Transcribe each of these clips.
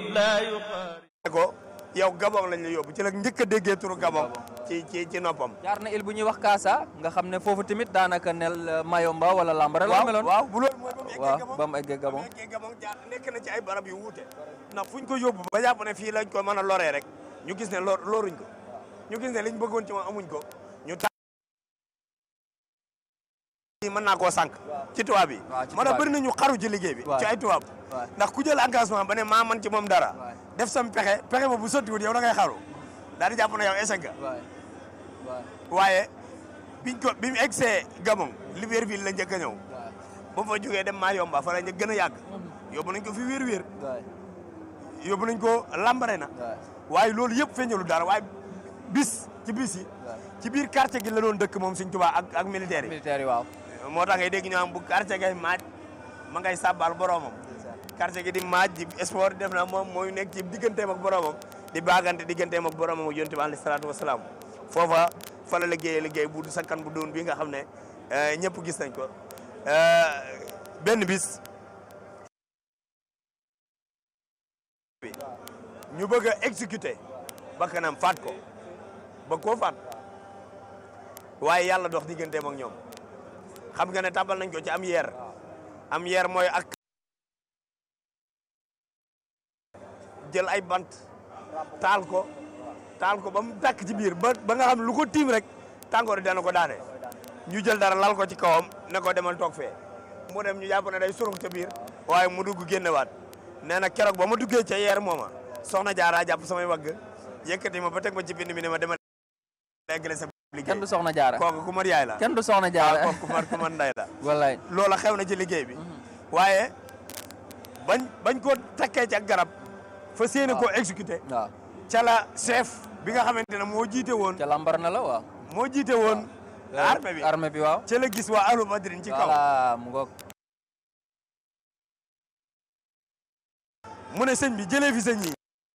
لا يقارب ko yow Gabon lañ la yóbbu ci la njëkk a déggee turu Gabon ci ci ci noppam jaar na il bu ñuy wax Kaasa nga xam ne foofu tamit daanaka nel Mayomba wala Lambara la meloon waaw bu loolu mooy ba mu eggee waaw Gabon ba mu eggee Gabon ba mu eggee Gabon jaar nekk na ci ay barab yu wuute ndax fuñ ko yóbbu ba jàpp ne fii lañ ko mën a loree rek ñu gis ne lor loruñ ko ñu gis ne liñ bëggoon ci moom amuñ ko ñu ta mën naa koo sànq ci tubaab bi waaw ci moo tax tubaab bëri nañu xaru ci liggéey bi waaw. ci ay tubaab waaw. ndax ku jël engagement ba ne maa man ci moom dara waaw. def sam pexe pexe ba bu sottiwut yow da ngay xaru daal di jàpp ne yow échec nga waay waay waaye biñ ko bi mu egsee Gabon Libreville la njëkk a ñëw waay ba fa jógee dem Mayomba fa la ñu gën a yàgg yóbbu nañ ko fi wér wér waay yóbbu nañ ko lambare na waay waaye loolu yëpp feeñalu dara waaye bis ci bis yi waay ci biir quartier gi la doon dëkk moom Sëñ Tuubaa ak ak militaire yi militaire yi waaw moo tax ngay dégg ñu am bu quartier gay maaj ma ngay sàbbal boromam quartier gi di maaj di sport def na moom mooy nekk ci digganteem ak boromam di baagante digganteem ak boromam ak yonent bi alayhi salaatu wasalaam foofa fa la liggéeyee liggéey bu du sakkan bu doon bi nga xam ne eh, ñëpp gis nañ ko Eh, benn bis ñu bëgg a exécuter bakkanam faat ko bëgg koo faat waaye yàlla dox digganteem ak ñoom xam nga ne tàbbal nañ ko ci am yeer am yeer mooy ak jël ay bant taal ko taal ko ba mu tàkk ci biir ba ba nga xam ne lu ko tiim rek tàngoor dana ko daane ñu jël dara lal ko ci kawam ne ko demal toog fee mu dem ñu jàpp ne day surux ca biir waaye mu dugg génnewaat nee na keroog ba ma duggee ca yeer mooma soxna jaaraa jàpp samay wagg yëkkati ma ba teg ma ci bind mi ne ma demal eggale sa liggéey kenn du soxna jaara kooku ku mat yaay la kenn du soxna waaw jaara kooku ku mat ku mat nday la wallaay loola xew na ci liggéey bi waaye bañ bañ ko takkee ci ak garab fa séene koo exécuté waaw ca la chef bi nga xamante ne moo jiite woon ca lambar na la waaw moo jiite woon armée bi armée bi waaw ca la gis waa ahlu badrin ci kaw voilà mu ngoog mu ne sëñ bi jëlee fi sëñ yi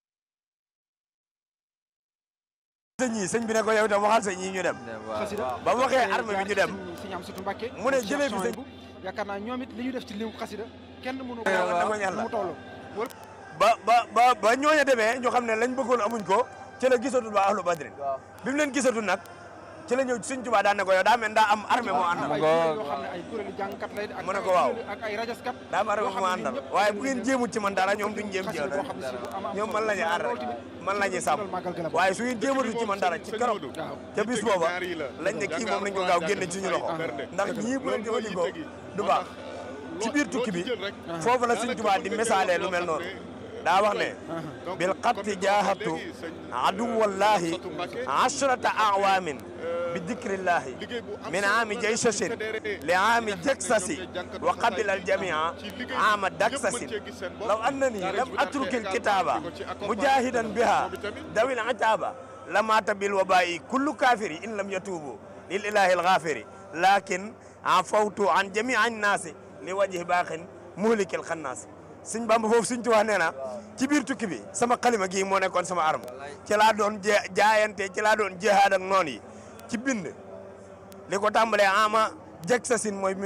sëñ yi sëñ bi ne ko yow itam waxal sëñ yi ñu dem waaw ba mu waxee armée bi ñu dem sëñ Amsatu Mbàkke mu ne jëlee fi sëñ yaakaar naa ñoom it li ñu def ci limu xasida kenn mënu ko waaw wax dama ñaan la. mu toll ba ba ba ba ñooña demee ñu xam ne lañ bëggoon amuñ ko ca la gisatul waa ahlu badrin waaw bi mu leen gisatul nag ci la ñëw sëñ Tuubaa daan ne ko yow daa mel daa am armée moo àndal ay kuréel yoo xam ne ay kuréelu jàngkat lay ak mu ne ko ay waaw. kuréelu- ak ay rajaskat daa am armée yoo xam moo ne àndal ñëpp waaye bu ngeen jéemut ci man dara ñoom duñ jéem ci yow xasida dara boo xam ne si bu am am ñoom man la ñuy aar rek man la ñuy sàmm màggal gi la waaye su ngeen jéematu ci man dara ci keroog ca bis booba lañ ne kii moom nañ ko gaaw génne ci suñu loxo ndax ñii bu leen jëfandikoo du baax ci biir tukki bi foofu la Sëñ Tuubaa di misaalee lu mel noonu daa wax ne bil xatti jaahatu aduwallahi ashrata awaamin bi dikrillahi min aami jaysasin li aami jaksasi wa qabila aljamia aama daksasin law annani lam atruki alkitaba mujahidan biha dawil ataba lamata bil wabai kullu kafiri in lam yatubu lil ilahi alghafiri lakin afawtu an jamii annasi li wajhi baaxin muhlikil xannaas sëñ Bamba foofu sëñ Tuubaa nee na ci biir tukki bi sama xalima gii moo nekkoon sama arme ci laa doon jee jaayante ci laa doon jihaad ak noon yi ci bind li ko tàmbalee ama jeg sa sin mooy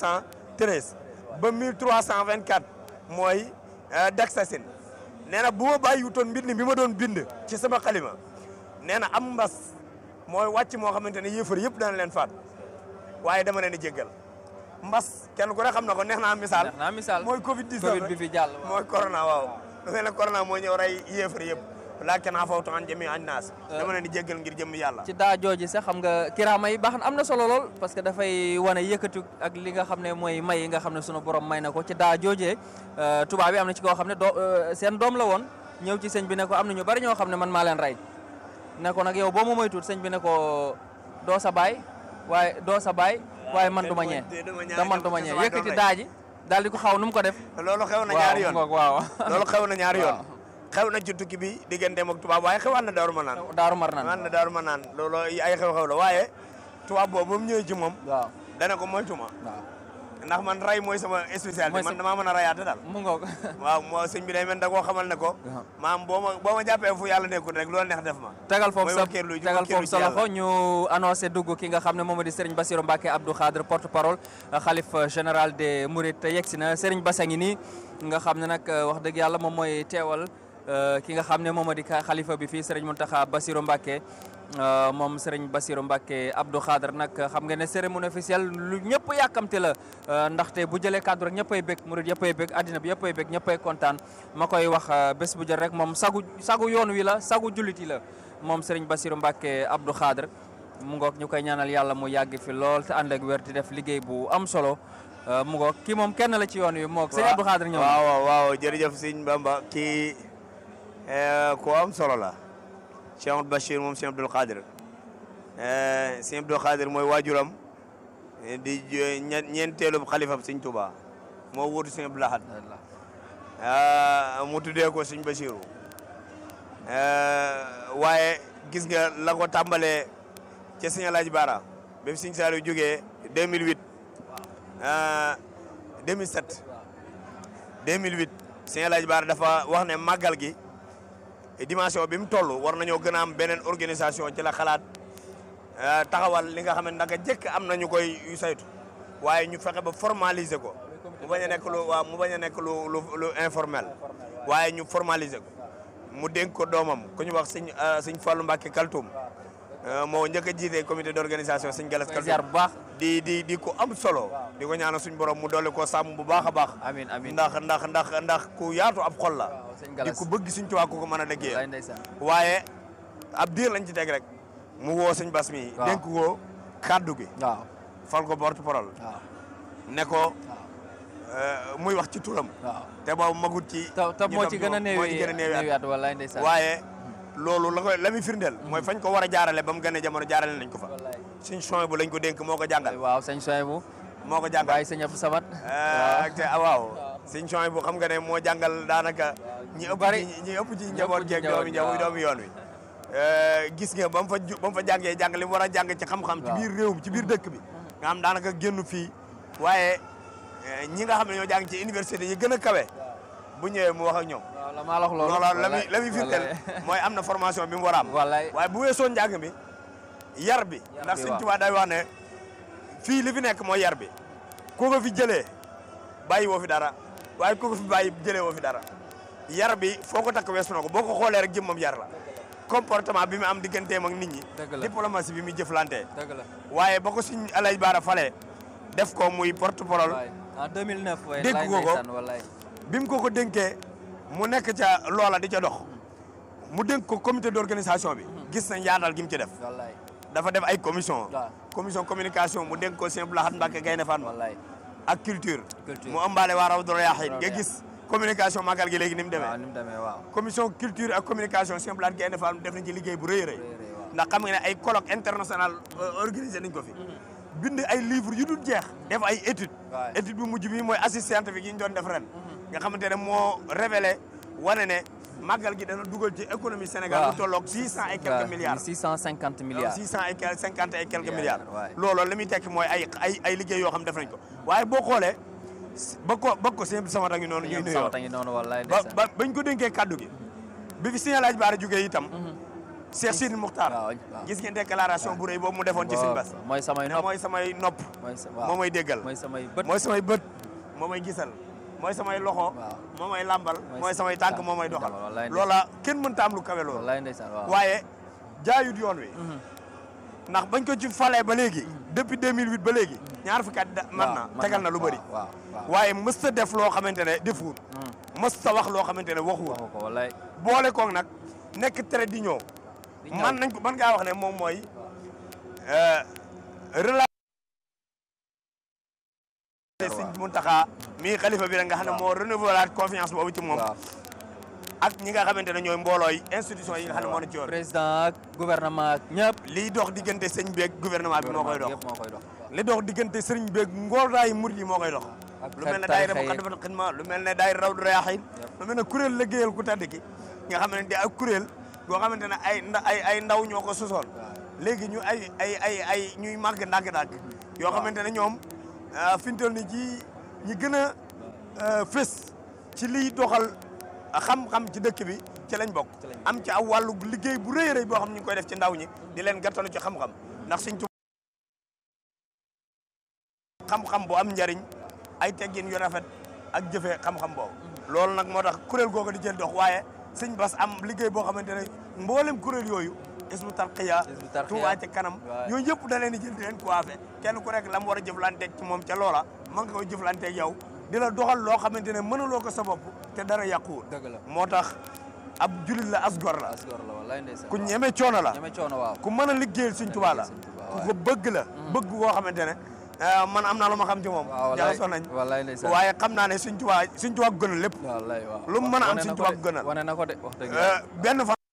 1313 ba 1324 mooy deg sa sin nee na bu ma bàyyiwutoon mbind bi ma doon bind ci sama xalima nee na am mbas mooy wàcc moo xamante ne yéefar yëpp dana leen faat waaye dama leen di jéggal mbas kenn ku ne xam na ko neex naa misaal neex naa misaal mooy Covid 19 Covid bi fi jàll waaw. mooy corona waaw lu mel ne corona moo ñëw rey yéefar yëpp laakin afawtu an jami an naas dama leen di jéggal ngir jëm yàlla ci daa jooji sax xam nga kiraama yi baax na am na solo lool parce que dafay wane yëkkatu ak li nga xam ne mooy may yi nga xam ne sunu borom may na ko ci daa joojee tubaab bi am na ci koo xam ne doo seen doom la woon ñëw ci sëñ bi ne ko am na ñu bari ñoo xam ne man maa leen rey ne ko nag yow boo ma moytuut sëñ bi ne ko doo sa baay waaye doo sa baay waaye man du ma ñee da man du ma ñee yëkkati daa ji daal di ko xaw nu mu ko def loolu xew na ñaari yoon waaw waaw loolu xew na ñaari yoon waaw. xew na ci tukki bi digganteem ak tubaab waaye xewaat na daaru ma naan daaru mar nan xewaat na daaru ma naan loolu ay xew-xew la waaye tubaab boobu ba mu ñëwee ci moom waaw dana ko moytuma waaw ndax man ray mooy sama spécialité Mooy man sa- damaa mën a rayaate daal mu ngoog waaw moo sëñ bi day mel da koo xamal ne ko Waaw. maam boo ma boo ma jàppee fu yàlla nekkul rek loolu neex def ma tegal foofu mooy sa wakkeerlu ji tegal wakkeerlu foofu sa ci loxo yàlla. ñu annoncé dugg ki nga xam ne moom di Serigne Bassirou Mbacké Abdou Khadre porte parole xalif général des Mourides yegg si na Serigne Bass a ngi nii nga xam ne nag wax dëgg yàlla moom mooy teewal ki nga xam ne moom di xalifa bi fii Serigne Mountakha Bassirou Mbacké moom Serigne Bassirou Mbacké Abdou Khadre nag xam nga ne cérémonie officielle lu ñëpp yàkkamte la ndaxte bu jëlee kaddu rek ñëppay bég murid yëppay bég addina bi yëppay bég ñëppay kontaan ma koy wax bés bu jël rek moom sagu sagu yoon wi la sagu jullit yi la moom Serigne Bassirou Mbacké Abdou Khadre mu ngoog ñu koy ñaanal yàlla mu yàgg fi lool te ànd ak wér di def liggéey bu am solo mu ngoog kii moom kenn la ci yoon wi moog sëñ Abdou Khadre ñëw waaw waaw waaw jërëjëf sëñ Bamba kii ko am solo la Cheikh Amadou Bachir moom sëñ Abdou Khadre sëñ Abdou Khadre mooy waajuram di ñeenteelu xalifa sëñ Touba moo wuutu sëñ Abdou Lahad mu tuddee ko sëñ Bachiru waaye gis nga la ko tàmbalee ca sëñ Alaaji Baara ba fi sëñ Saliou jógee 2008 2007 2008 sëñ Alaaji Baara dafa wax ne màggal gi dimension bi mu toll war nañoo gën a am beneen organisation ci la xalaat taxawal li nga xam ne naka jëkk am na ñu koy saytu waaye ñu fexe ba formaliser ko mu bañ a nekk lu waaw mu bañ a nekk lu lu lu informel waaye ñu formaliser ko mu dénk ko doomam ku ñu wax sëñ sëñ Fallou Mbacke Kaltoum moo njëkk a jiite comité d' organisation sëñ Galas Kaltoum bu baax di di di ko am solo di ko ñaanal suñ borom mu dolli ko sàmm bu baax a baax amiin amiin ndax ndax ndax ndax ku yaatu ab xol la sëñ di Galas ku bëgg suñ tuwaa ku ko mën a déggee wallaay ndeysaan waaye ab diir lañ ci teg rek mu woo sëñ Bas mi waaw dénk ko kaddu gi waaw fal ko porte parole waaw ne ko muy wax ci turam waaw te boobu magut ci te te moo ci gën a moo ci néewi gën a néewi at. néewi at wallaay ndeysaan waaye loolu la koy la muy firndeel mooy fañ ko war a jaarale ba mu gën a jamono jaarale nañ ko fa wallaay suñ chong bu lañ ko dénk moo ko jàngal waaw sëñ Soyebu moo ko jàngal bàyyi sëñ Abdou Samad ak te ah, waaw suñ chong bu xam nga ne moo jàngal daanaka ñi ëpp bari. ci ñi ëpp ci njaboot ci geeg njaboot doomi gi, waaw. doomi yoon wi gis nga ba mu fa ju ba mu fa jàngee jàng li mu war a jàng ci xam-xam ci waaw. biir réew mi ci biir dëkk bi nga xam daanaka génn fii waaye eh, ñi nga xam ne ñoo jàng ci université yi gën a kawe bu ñëwee mu wax ak ñoom waaw la maa la wax loolu loolu la muy la muy firndeel wallaay. mooy am na formation bi mu war a am wallaay waaye bu weesoo njàng mi yar bi Yar ndax bi, Sëñ waaw. Tuubaa day wax ne fii li fi nekk mooy yar bi ku ko fi jëlee bàyyi woo fi dara waaye ku ko fi bàyyi jëlee woo fi dara yar bi foo ko takk weesu na ko boo ko xoolee rek jëmmam yar la comportement bi mu am digganteem ak nit ñi Dëgg la. diplomatie bi muy jëflantee dëgg la waaye ba ko Sëñ Alaaji Baara falee def ko muy porte parole wallaay en 2009 waay Dégg wallaay nga ko? ndeysaan wallaay bi mu ko ko dénkee mu nekk ca loola di ca dox mu dénk ko comité d' organisation bi gis nañ yaatal gi mu ci def wallaay dafa def ay commission waaw. commission communication mu dénk ko Sëñ Abdou Lahad Mbacké Gaïndé Fatma wallaay ak culture Culture. mu ëmbaale waa Rawdu Rayaahiin nga Rawdu gis communication màggal gi léegi ni mu waaw demee ni mu demee waaw commission culture ak communication Sëñ Abdou Lahad Gaïndé Fatma def nañ ci liggéey bu rëy a rëy rëy rëy waaw. ndax xam nga ne ay colloque international euh, organisé nañ ko fi bind ay livres yu dul jeex def ay étude Waay. étude bu mujj bi mooy assise scientifique yi ñu doon def ren nga xamante ne moo révélé wane ne màggal gi dana dugal ci économie Sénégal waaw. lu tolloog six cent et quelques milliards 650 milliards six cent et quelques cinquante et quelques milliards Milliards, waay. loolu li muy tekki mooy ay ay ay liggéey yoo xam def nañ ko waaye boo xoolee ba ko ba ko sëñ sama ngi noonu ñuy ñoom nuyoo sama tangi noonu wallaay ba ndeysaan ba bañ ko dénkee kaddu gi bi fi Sëñ Alaaji Baara jógee itam Cheikh Sidi Muxtaar waaw, waaw. gis ngeen déclaration bu rëy boobu mu defoon ci Sëñ Bass mooy samay ne nopp mooy samay nopp mooy sa waaw moo may déggal mooy samay bët mooy samay bët moo may gisal mooy samay loxo Waaw. moo may làmbal Mooy mooy sa- samay tànk waaw, moo may doxal wallaay ndeysaan. loola kenn mënta am lu kawe loolu wallaay ndeysaan waaw waaye jaayut yoon wi ndax bañ ko ci falee ba léegi depuis 2008 ba léegi ñaar fukki at da- mën na waaw, tegal na lu bëri waaw waaw waaye mësta def loo xamante ne defuwul mësta wax loo xamante ne waxuwul waxu ko wallaay boole koog nag nekk très d'union di ñëw. man nañ ko man ngaa wax ne moom mooy euh, relation Sëñ Muntaxa mii xalifa bi rek nga xam ne moo renouveler confiance boobu ci moom waaw ak ñi nga xamante ne ñooy mboolooy institution yi nga xam ne moo na ci yoon président ak gouvernement ak ñëpp liy dox diggante sëñ beeg gouvernement bi moo koy dox yëpp moo koy dox li dox diggante sëriñ beeg ngooraayu murid yi moo koy dox ak lu mel ne tarixa daayira yi. Muqaddamatul Xidma lu mel ne daayira Rawdu Rayaahiin lu mel ne kuréel liggéeyal ku tedd ki nga xamante ne ak kuréel goo xamante ne ay nda ay ay ndaw ñoo ko sosoon léegi ñu ay ay ay ay ñuy màgg ndàgg-ndàgg yoo xamante ne ñoom ah, fi ñu toll ni ci ñi gën a ah, fës ci liy doxal xam-xam ci dëkk bi ci lañ bokk am ci aw wàllu liggéey bu rëy a rëy boo xam ñu ngi koy def ci ndaw ñi di leen gàttalu ci xam-xam ndax suñ xam-xam bu am njariñ ay teggin yu rafet ak jëfee xam-xam boobu loolu nag moo tax kuréel googu di jël dox waaye sëñ Bas am liggéey boo xamante ne mboolem kuréel yooyu isbu tarqiya Hizbut Tarqiyyah. Touba ca kanam Waay. yooyu yëpp da leen di jël di leen coiffé kenn ku nekk la mu war a jëflanteeg ci moom ca loola ma nga koy jëflanteeg yow di la doxal loo xamante ne mënuloo ko sa bopp te dara yàquwul dëgg la moo tax ab julit la as gor la as gor la wallaay ndeysaan ku ñeme coono la ñeme coono waaw ku mën a liggéeyal Sëñ Tuubaa la Sëñ Tuubaa, ku waay. ko bëgg la bëgg koo xamante ne eh, man am naa lu ma xam ci moom waaw wallaay jaxasoo nañ wallaay ndeysaan waaye xam naa ne Sëñ Tuubaa Sëñ Tuubaa gënal lépp wallaay waaw lu mu mën a am wane Sëñ na ko Tuubaa de, gënal. wane na ko de wax dëgg Eh, yàlla benn fan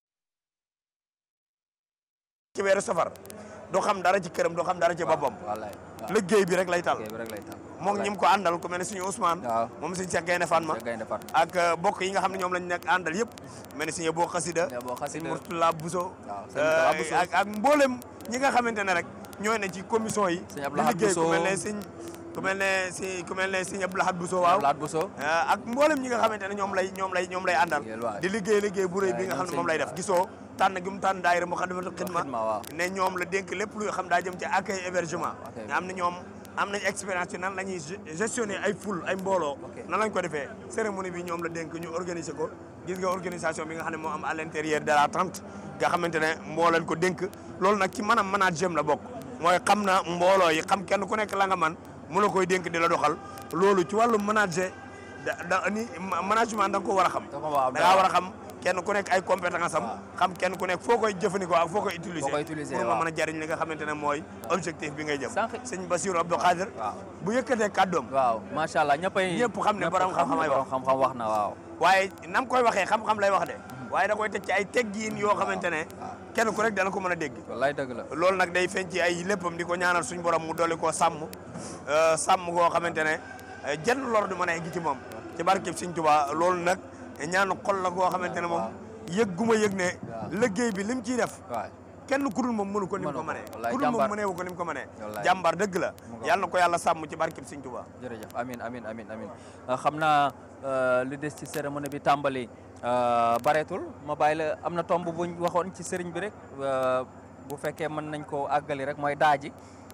ci weeru safar doo xam dara ci këram doo xam dara ci boppam wallaay waaw liggéey bi rek lay tal kay bi rek lay taal moom ñi mu ko àndal ku mel ne suñu Ousmane waaw moom suñu Cheikh Gaynde Fatma Cheikh Gaynde Fatma ak eh, bokk yi nga xam ne ñoom lañ nekk àndal yëpp mel ne suñu boo xasida Sëñ Abo Xasida. suñu Murtala Bousso Waaw, sëñ Murtala eh, Bousso. ak ak mboolem ñi nga xamante ne rek ñooy ne ci commission yi Sëñ di Abdou Lahad liggéey ku Bousso. mel ne sëñ ku mel ne si ku mel ne sëñ Abdou Lahad Bousso waaw Laat Bousso Eh, ak mboolem ñi nga xamante ne ñoom lay ñoom lay ñoom lay àndal Liggéeyal waay. di liggéey liggéey bu rëy bi Waay, nga xam ne ñoom moom lay sëñ def gisoo tànn gi mu tànn daayira Moukhaddamatoul Khidma Khidma, waaw. ne ñoom la dénk lépp luy xam daa jëm ci accueil hébergement accueil. nga am na ñoom am nañ expérience ci nan la ñuy ge- gestionner ay foule ay mbooloo Ok. nan lañ ko defee cérémonie bi ñoom la dénk ñu organiser ko gis nga organisation bi nga xam ne moo am à l'intérieur de la tente nga xamante ne moo leen ko dénk loolu nag ci maanaam management la bokk mooy xam na mbooloo yi xam kenn ku nekk la nga man mu la koy dénk di la doxal loolu ci wàllu manager da da ni ma- management da nga ko war a xam Da ko war a- da ngaa war a xam kenn ku nekk ay compétence am xam kenn ku nekk foo koy jëfandikoo ak foo koy utiliser Foo koy utiliser, pour nga waaw. mën a jariñ li nga xamante ne mooy objectif bi ngay jëm Sànq- sëñ Bassirou Abdou Khadir waaw bu yëkkatee kàddoom waaw macha allah ñëppay Ñëpp xam ne borom xam-xam ay wax. borom xam-xam wax na waaw waaye nam koy waxee xam-xam lay wax de waaye da koy teg ci ay teggiin yoo xamante ne kenn ku rek dana ko mën a dégg wallaay dëgg la loolu nag day feeñ ci ay léppam di ko ñaanal suñu borom mu dolli koo sàmm euh, sàmm koo xamante ne euh, jenn lor du mën a egg ci moom ci barkeb Sëñ Tuubaa loolu nag ñaanu xol la koo xamante ne moom yëg gu ma yëg ne liggéey bi lim ciy def waay kenn ku dul moom mënu ko ni mu Mënu ko ko, mënee wallaay, ku dul moom jàmbaar. mënee wu ko ni mu ko mënee Wallaay. jàmbaar dëgg la Mu ngoog. yàlla na ko yàlla sàmm ci barkeb Sëñ Tuubaa jërëjëf amin amin amin amin Euh, xam naa euh, li des ci cérémonie bi tàmbali euh, bareetul ma bàyyi la am na tomb buñ waxoon ci sëriñ bi rek euh, bu fekkee mën nañ koo àggali rek mooy daaji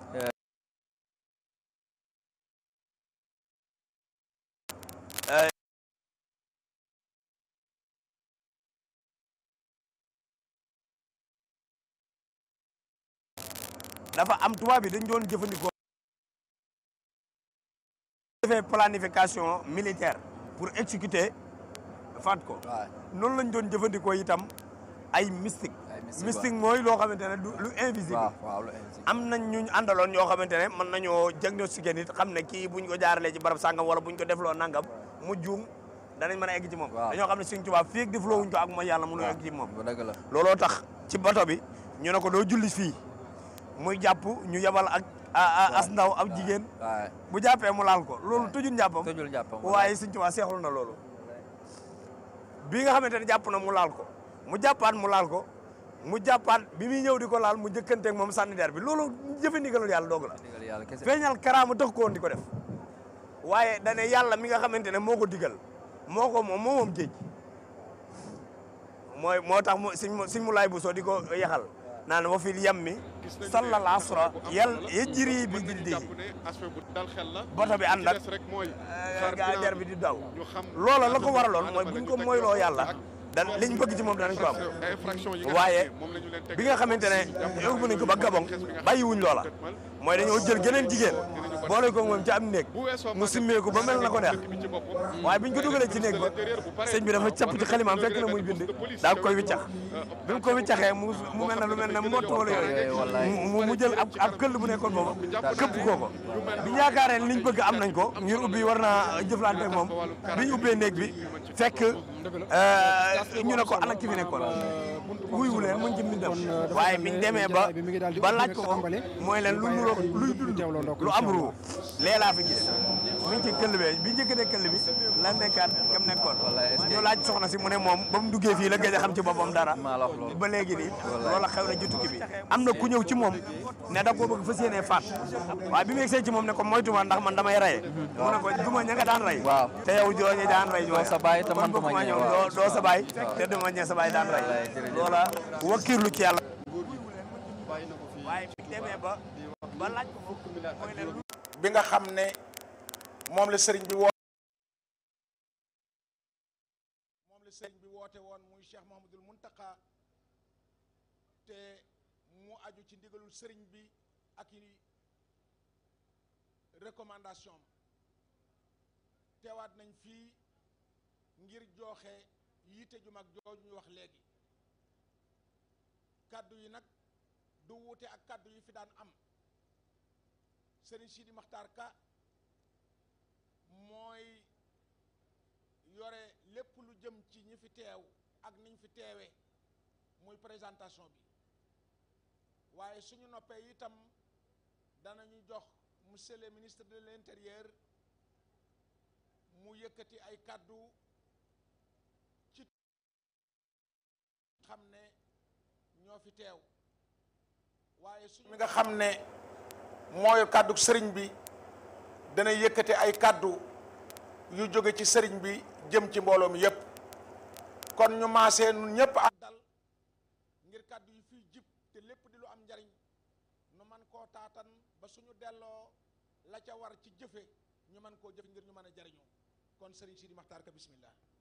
dafa am tubaab bi dañ doon jëfandikoo defee planification militaire pour exécuter faat ko waay noonu lañ doon jëfandikoo itam ay mystique Ay mystique, mystique mooy loo xamante ne du lu invisible waaw waaw lu invisible. am nañ ñu àndaloon ñoo xamante ne mën nañoo diagnostiquer nit xam ne kii buñ ko jaaralee ci barab sàngam wala buñ ko defloo nangam mu juum danañ mën a egg ci moom Waaw. dañoo xam ne Sëñ Tuubaa fii ak defloo wuñ ko ak mooy yàlla mënu egg ci moom bu dëgg la looloo tax ci bato bi ñu ne ko doo julli fii muy jàpp ñu yebal ak a- a- as ndaw ab jigéen waay bu jàppee mu laal ko loolu tëjul njàppam tëjul njàppam waaye Sëñ Tuubaa seexlu na loolu bi nga xamante ne jàpp na mu laal ko mu jàppaat mu laal ko mu jàppaat bi muy ñëw di ko laal mu jëkkanteeg moom sànni der bi loolu jëfandigalul yàlla doog la digal yàlla kese feeñal karaama tax ko woon di ko def waaye dane yàlla mi nga xamante ne moo ko digal moo ko moom moo moom géej mooy moo tax mu siñ mu siñ mu laay bu soo di ko yaxal naan wa fil yammi sallal asra yal yajri bi jildihi aspect bu dal xel la bato bi ànd ak des rek mooy gaa der bi di daw ñu xam loola la ko waraloon mooy buñ ko moyloo yàlla dan liñ bëgg ci moom danañ ko am infraction yi nga waaye xam ne moom la ñu leen teg bi nga xamante ne yóbbu nañ ko ba Gabon bàyyiwuñ loola mooy dañoo jël geneen jigéen boole ko moom ci am néeg bu weesoo mu simmeeku ba mel na ko neex bi ci boppam waaye biñ ko dugalee ci néeg ba sëñ bi dafa capp ci xalimaam fekk na muy bind daal koy wiccax bi mu ko wiccaxee mu mu mel na lu mel ne mbott wala yooyu mu mu jël ab ab këll bu nekkoon boobu këpp koo ko biñ yaakaaree liñ bëgg am nañ ko ngir ubbi war naa jëflante ak moom biñ ubbee néeg bi fekk ñu ne ko ana ki fi nekkoon wuyu leen mu ngi ci mbindam waaye biñ demee ba ba laaj ko ko mooy leen lu nuroo luy dund lu am ruu lee laa fi gis mi ngi ci këll bee bi njëkkatee këll bi la nekkaat kam nekkoon ñu laaj soxna si mu ne moom ba mu duggee fii la gëj a xam ci boppam dara maa la wax loolu. ba léegi nii loola xew na ci tukki bi am na ku ñëw ci moom ne da koo bëgg fas yéenee faat waaye bi mu egsee ci moom ne ko moytuma ndax man damay reye mu ne ko duma ña nga daan rey Waaw. te yow jooñu daan rey jooya sa baay te man kon duma bëgguma ñee, ñëw waaw. doo doo sa baay te duma ñee sa baay daan rey Wallaay, jërëjëf. loola wakkiirlu ci yàlla waaye bi demee ba ba laaj ko mooy leen lu bi nga xam ne moom la sëriñ bi woo moom la sëriñ bi woo woote woon muy Cheikh Mouhamadul Muntaka te mu aju ci ndigalul sëriñ bi ak i recommandation teewaat nañ fii ngir joxe yiite ju mag jooju ñu wax léegi kàddu yi nag du wuute ak kàddu yi fi daan am sëriñ Sidi Maxtaar Ka mooy yore lépp lu jëm ci ñi fi teew ak niñ fi teewee muy présentation bi waaye suñu noppee itam danañu jox monsieur le ministre de l'intérieur mu yëkkati ay kàddu ci xam ne ñoo fi teew waaye suñu mi nga xam ne mooy kàddu sëriñ bi dana yëkkati ay kàddu yu jóge ci sëriñ bi jëm ci mbooloo mi yépp kon ñu maasee nun ñépp ak dal ngir kàddu yi fiy jib te lépp di lu am njariñ nu man koo taatan ba suñu delloo la ca war ci jëfe ñu mën koo jëfe ngir ñu mën a jariñoo kon sëriñ Sidi Maxtaar Ka bismillah